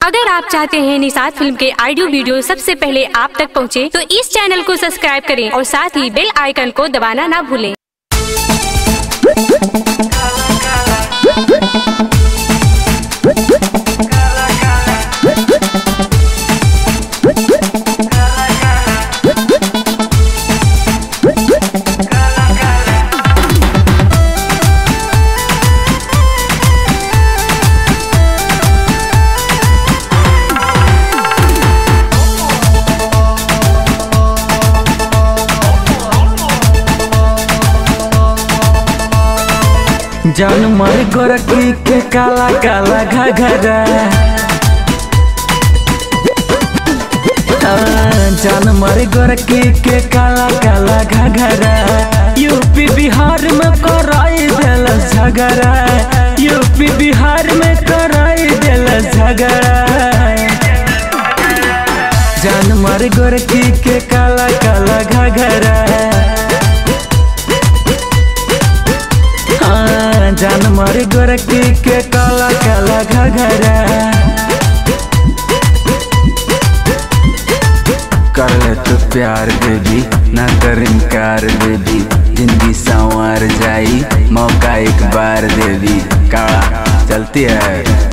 अगर आप चाहते हैं निषाद फिल्म के ऑडियो वीडियो सबसे पहले आप तक पहुंचे, तो इस चैनल को सब्सक्राइब करें और साथ ही बेल आइकन को दबाना ना भूलें जान मर गोरखी के काला काला घघरा हाँ, जान मर गोरखी के काला काला घघरा यूपी बिहार में कराई दिल झगड़ा यूपी बिहार में कराई दिल झगड़ा जान मर गोरखी के काला काला घघरा हाँ, जान मर गोरखी के काला काला घघरा कर ले तो प्यार बेबी ना कर इनकार बेबी जिंदगी संवार जाई मौका एक बार देवी काला चलती है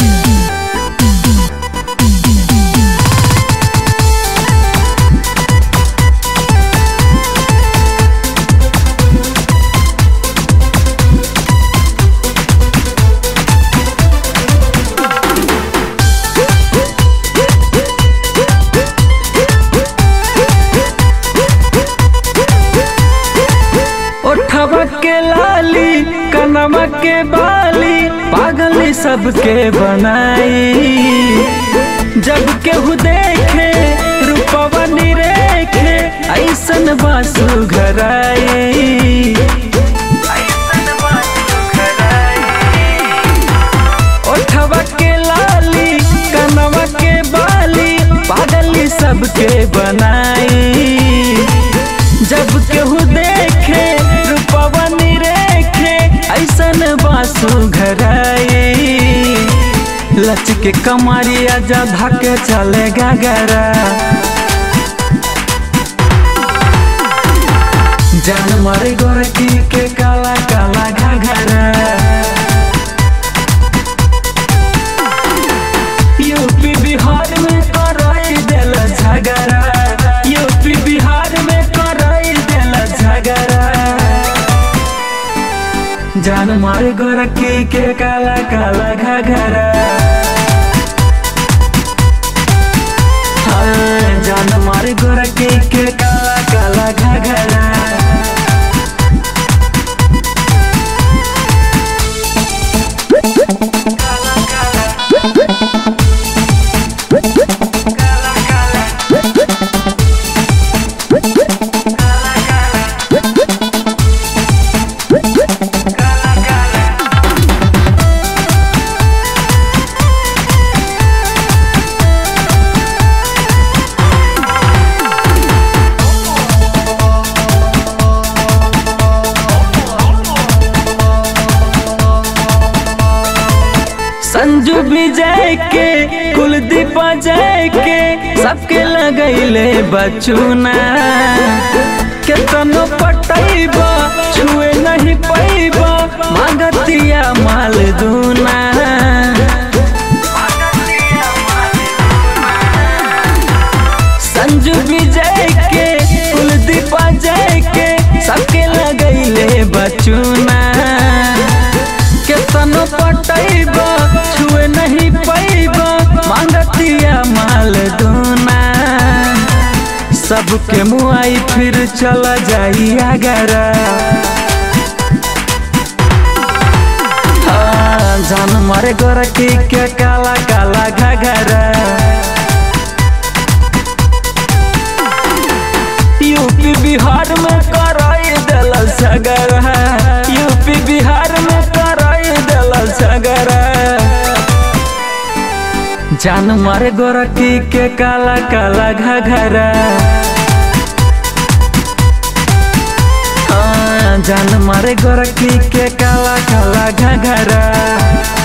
ओठवा के लाली कनवा के बाली पागल सबके बनाई जब केहू देखे रूपवा निरेखे ऐसन बासु घराई ओठवा के लाली कनवा के बाली पागल सबके बनाई जब केहू देखे रूपवा निरेखे ऐसन बासु घराई लच के कमरिया जा धके चले गगरा जान मरे गोरकी के काला काला घघरा यूपी बिहार में कराई दिल झगड़ा यूपी बिहार में कराई दिल झगड़ा जान मारे गोरखी के काला काला घघरा हाँ, जान मारे गोरखी के काला काला घघरा संजू विजय के कुलदीप जय के सबके लगैले बचुना केतनो पटैबा छुए नहीं पैबा मागतिया माल दूना संजू विजय के कुलदीप जय के सबके लगैले बचुना केतनो पटैबा छुए नहीं पैबा मांगतिया माल दूना सबके मुआई फिर चला जाई अगरा हाँ, जान मारे गोरखी के काला काला घघरा यूपी बिहार में कराई दिल झगड़ा यूपी बिहार में कराई दिल झगड़ा जान मारे गोरखी के काला काला घघरा हाँ, जान मारे गोरखी के काला काला घघरा